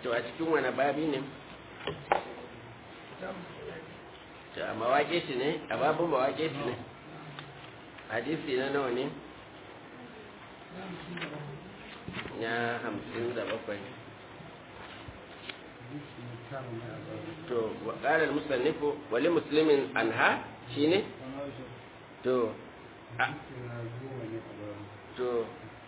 to a cikin wani babi ne to a mawaƙe shi ne a babin mawaƙe shi ne hadisi na nawa ne ya hamsin da bakwai to ƙarar musannifu wali musulmin anha shi ne to to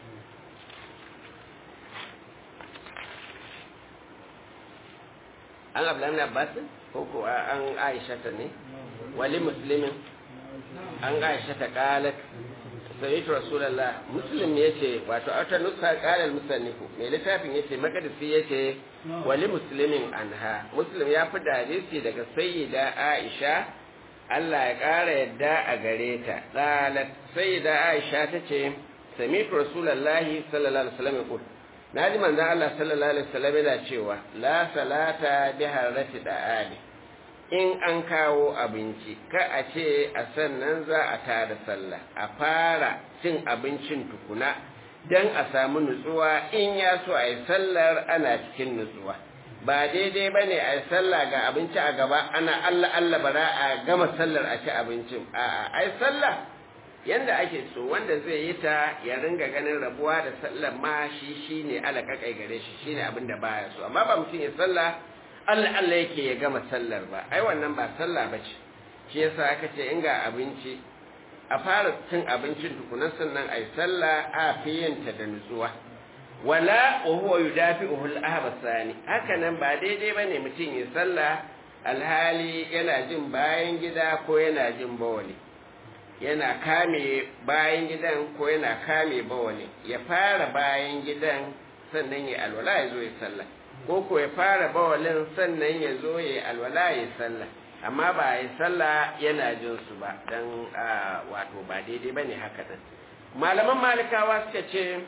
an abdullahi abbas ko ko an aisha ta ne wali muslimin an aisha ta qalat sayyid rasulullah muslim yace wato auta nusa qalal musannifu mai littafin yace makadisi yace wali muslimin anha muslim ya fi hadisi daga sayyida aisha Allah ya ƙara yadda a gare ta qalat sayyida aisha tace sami'tu rasulullahi sallallahu alaihi wasallam yaqul na ji manzan Allah sallallahu Alaihi wasallam yana cewa la salata bi harrati da'ali in an kawo abinci ka a ce a sannan za a tada sallah a fara cin abincin tukuna don a samu nutsuwa in ya so a yi sallar ana cikin nutsuwa ba daidai ba ne a yi sallah ga abinci a gaba ana Allah Allah bara a gama sallar a ci abincin a'a a yi sallah yanda ake so wanda zai yi ta ya ringa ganin rabuwa da sallar ma shi shine alakakai gare shi shine abin da baya so amma ba mutum ya sallah Allah Allah yake ya gama sallar ba ai wannan ba sallah bace shi yasa aka ce in ga abinci a fara cin abincin tukunan sannan ai sallah a fiyanta da nutsuwa wala wa huwa yudafi'uhu al-ahbasani haka nan ba daidai bane mutum ya sallah alhali yana jin bayan gida ko yana jin bawali yana kame bayan gidan ko yana kame bawali ya fara bayan gidan sannan ya alwala ya zo ya sallah ko ko ya fara bawalin sannan ya zo ya alwala ya sallah amma ba ya sallah yana jin su ba dan wato ba daidai bane haka din malaman malikawa suka ce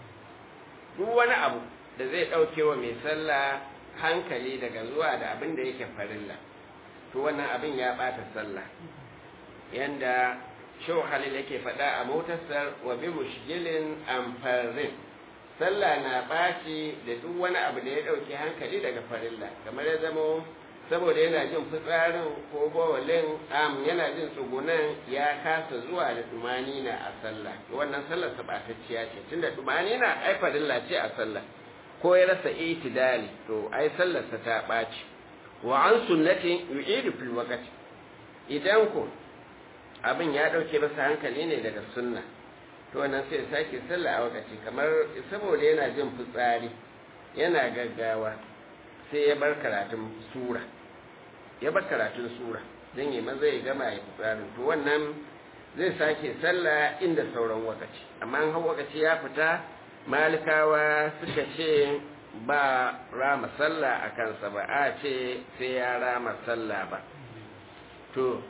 duk wani abu da zai dauke wa mai sallah hankali daga zuwa da abin da yake farilla to wannan abin ya bata sallah yanda shau halil yake faɗa a motarsa wa bi mushgilin amfarin sallah na ɓaci da duk wani abu da ya ɗauki hankali daga farilla kamar ya zamo saboda yana jin fitsarin ko bawalin am yana jin tsugunan ya kasa zuwa da tumanina a sallah wannan sallar sa ɓatacciya ce tunda tumanina ai farilla ce a sallah ko ya rasa itidali to ai sallarsa ta ɓaci wa an sunnatin yu'idu fil waqti idan ko abin ya ɗauke masa hankali ne daga sunna to wannan sai sake sallah a wakaci kamar saboda yana jin fitsari yana gaggawa sai ya bar karatun sura ya bar karatun sura don yi maza ya gama ya fitsarin to wannan zai sake sallah inda sauran wakaci amma an hau wakaci ya fita malikawa suka ce ba rama sallah a kansa ba a ce sai ya rama sallah ba to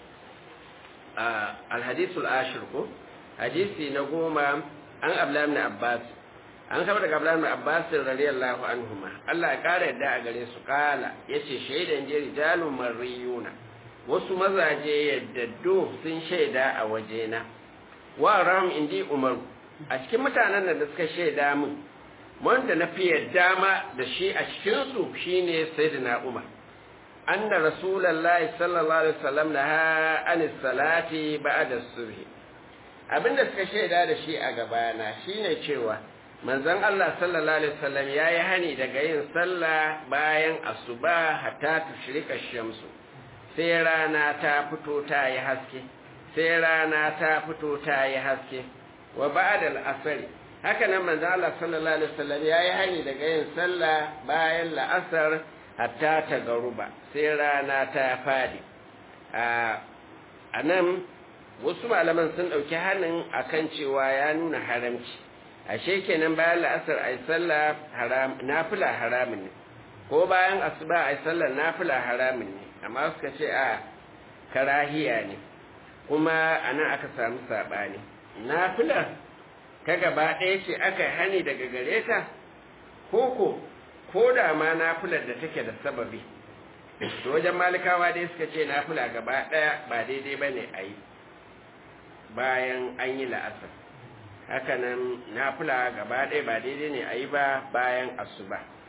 alhadisul ashir ko hadisi na goma an abla ibn abbas an kama daga abla ibn abbas radiyallahu anhuma Allah ya kara yadda a gare su kala yace shaidan je rijalun mariyuna wasu mazaje yaddaddo sun shaida a wajena wa ram indi umar a cikin mutanen da suka shaida min wanda na fi yadda ma da shi a cikin su shine sayyidina umar أن رسول الله صلى الله عليه وسلم نهى عن الصلاة بعد الصبح abin da suka shaida da shi a gabana shine cewa manzon Allah sallallahu alaihi wasallam yayi hani daga yin sallah bayan asuba hatta tushrika shamsu sai rana ta fito ta yi haske sai rana ta fito ta yi haske wa ba'da al-asr haka nan manzon Allah sallallahu alaihi wasallam yayi hani daga yin sallah bayan la'asar hatta ta garuba sai rana ta fadi a nan wasu malaman sun ɗauki hannun akan cewa ya nuna haramci ashe kenan bayan la'asar a yi sallah nafila haramun ne ko bayan asuba a yi sallah nafila haramun ne amma suka ce a karahiya ne kuma a nan aka samu saɓani nafila ta gaba ɗaya ce aka hani daga gare ta koko ko da ma nafilar da take da sababi to wajen malikawa dai suka ce nafila gaba ɗaya ba daidai ba ne a yi bayan an yi la'asar hakanan nafila gaba ɗaya ba daidai ne a yi ba bayan asuba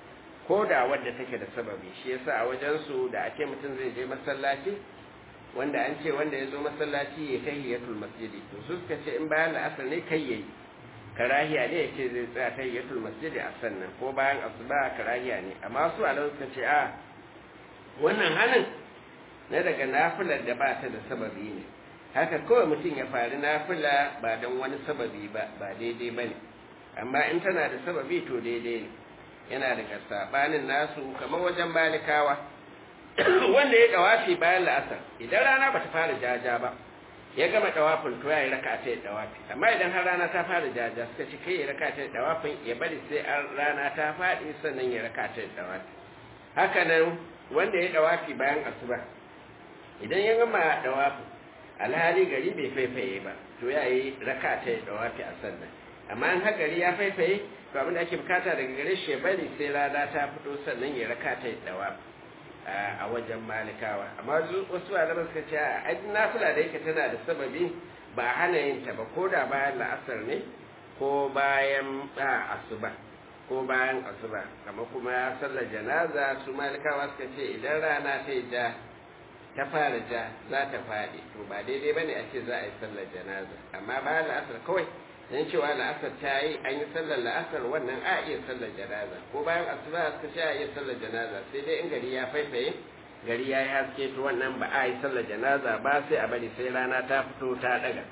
ko da wadda take da sababi shi yasa a wajen su da ake mutum zai je masallaci wanda an ce wanda ya zo masallaci ya tahiyatul masjidi to su suka ce in bayan la'asar ne kai yayi karahiya ne ya ce zai tsaya tahiyatul masjidi a sannan ko bayan asuba karahiya ne amma su alawu suka ce a wannan hanin na daga nafilar da ba ta da sababi ne haka kawai mutum ya fari nafila ba don wani sababi ba ba daidai ba ne amma in tana da sababi to daidai ne yana daga sabanin nasu kamar wajen balikawa wanda ya dawafi bayan la'asar idan rana ba ta fara jaja ba ya gama dawafin to ya yi raka ta dawafi amma idan har rana ta fara jaja suka ce kai ya raka ta dawafin ya bari sai an rana ta faɗi sannan ya raka ta dawafi haka nan wanda ya dawafi bayan asuba idan ya gama dawafin alhali gari bai faifaye ba to ya yi raka ta dawafi a sannan amma an har gari ya faifaye to abin da ake bukata daga gare shi ya bari sai rana ta fito sannan ya raka ta dawafi a wajen malikawa amma wasu malaman suka ce a nafila da yake tana da sababi ba hana yin ta ba ko da bayan la'asar ne ko bayan asuba ko bayan asuba kamar kuma sallar janaza su malikawa suka ce idan rana ta ja ta fara ja za ta faɗi to ba daidai bane a ce za a yi sallar janaza amma bayan la'asar kawai dan cewa la'asar ta yi an yi sallar la'asar wannan a iya sallar janaza ko bayan asuba suka ce a iya sallar janaza sai dai in gari ya faifaye gari ya yi haske to wannan ba a yi sallar janaza ba sai a bari sai rana ta fito ta daga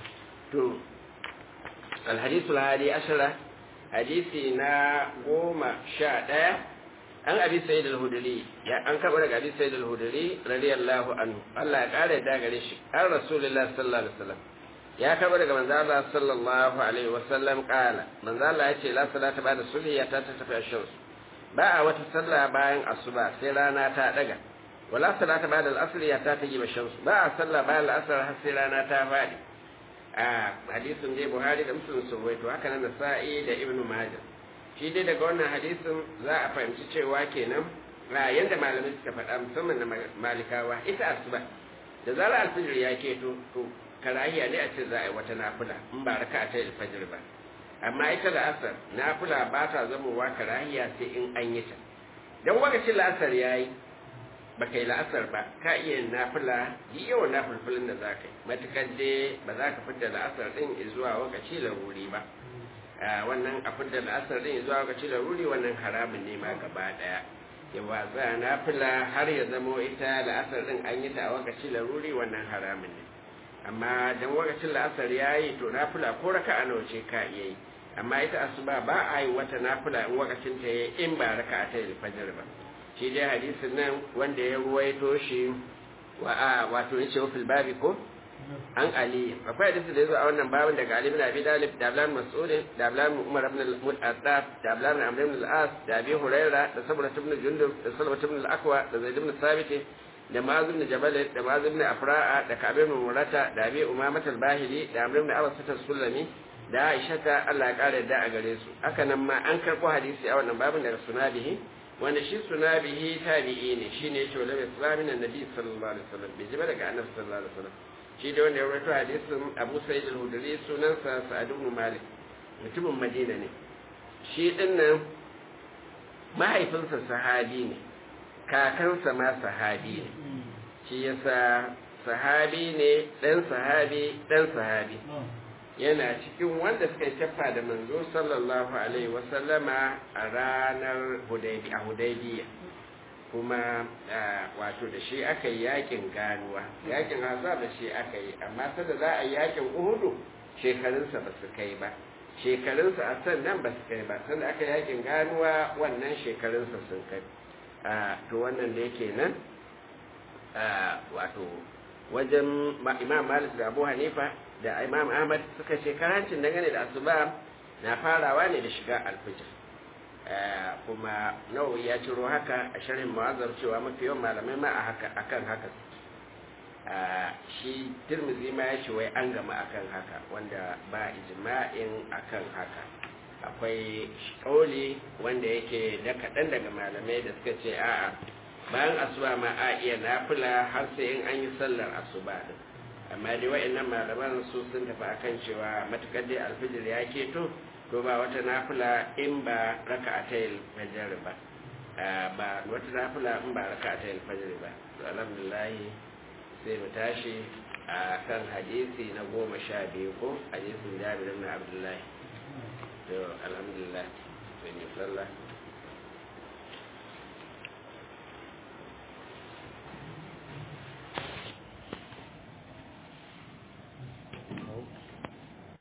to alhadisul hadi ashara hadisi na goma sha ɗaya an abi sayyid al-hudri ya an karɓo daga abi sayyid al-hudri radiyallahu anhu Allah ya kare da gare shi an rasulullahi sallallahu alaihi wasallam ya karɓo daga manzo Allah sallallahu alaihi wasallam kala manzo Allah ya ce la salata ba'da subhi ya ta tafi ashams ba a wata sallah bayan asuba sai rana ta daga wala salata ba'da al-asr ya ta taji ashams ba a sallah bayan al-asr har sai rana ta fadi a hadisin dai Buhari da Muslim sun rawaito haka nan Nasa'i da Ibn Majah shi dai daga wannan hadisin za a fahimci cewa kenan a yanda malamai suka faɗa musamman na malikawa ita asuba da zarar alfijir ya keto to karahiya ne a ce za a yi wata nafila in ba raka ta alfajir ba amma ita da asar nafila ba ta zamowa karahiya sai in an yi ta don lokacin la'asar ya yi ba kai la'asar ba ka iya yin nafila yi yawan nafilfilin da za ka yi matukar dai ba za ka fidda la'asar ɗin zuwa lokaci laruri ba wannan a fidda la'asar ɗin zuwa lokaci laruri wannan haramun ne ma gaba ɗaya ya watsa nafila har ya zamo ita la'asar ɗin an yi ta a lokaci laruri wannan haramun ne amma dan lokacin la'asar ya yi to nafila ko raka a ce ka iya yi amma ita asuba ba a yi wata nafila in lokacin ta yi in ba raka a ta yi fajar ba shi dai hadisin nan wanda ya ruwaito shi wa a wato yace wa fil babi ko an ali akwai hadisi da yazo a wannan babin daga ali ibn abi talib da ablan mas'ud da ablan umar ibn al-mu'addab da ablan amr ibn al-as da abi huraira da sabra ibn jundub da salwa ibn al-aqwa da zaid ibn thabit da ma'az ibn jabal da ma'az ibn afra'a da ka'ab ibn murata da abi umamah al-bahili da amr ibn abbas as-sulami da aisha ta Allah ya kare da a gare su haka nan ma an karbo hadisi a wannan babin daga sunabihi wanda shi sunabihi tabi'i ne shine yace wala islamin annabi sallallahu alaihi wasallam bai ji ba daga annabi sallallahu alaihi wasallam shi da wanda ya rawaito hadisin Abu Sa'id al-Hudri sunansa Sa'ad ibn Malik mutumin Madina ne shi din nan mahaifinsa sahabi ne kakansa ma sahabi ne shi yasa sahabi ne dan sahabi dan sahabi yana cikin wanda suka shafa da manzo sallallahu alaihi wasallama a ranar hudaybiya kuma wato da shi aka yi yakin ganuwa yakin hazar da shi aka yi amma sada za a yi yakin uhudu shekarunsa ba su kai ba shekarunsa a sannan ba su kai ba sanda aka yakin ganuwa wannan shekarunsa sun kai to wannan da yake nan wato wajen imam malik da abu hanifa da imam ahmad suka ce karancin dangane da asuba na farawa ne da shiga alfijir kuma nawawi ya ciro haka a sharhin mawazar cewa mafi yawan malamai ma akan haka shi tirmizi ma ya ce wai an gama akan haka wanda ba ijma'in akan haka akwai kauli wanda yake da kaɗan daga malamai da suka ce a'a bayan asuba ma a iya nafila har sai in an yi sallar asuba din amma dai wa'annan malaman su sun tafi akan cewa matukar dai alfijir ya keto to ba wata nafila in ba raka a tayil fajar ba ba wata nafila in ba raka ta yin fajr ba to alhamdulillah sai mu tashi a kan hadisi na goma sha biyu ko hadisin jabir ibn abdullahi to alhamdulillah sai mu sallah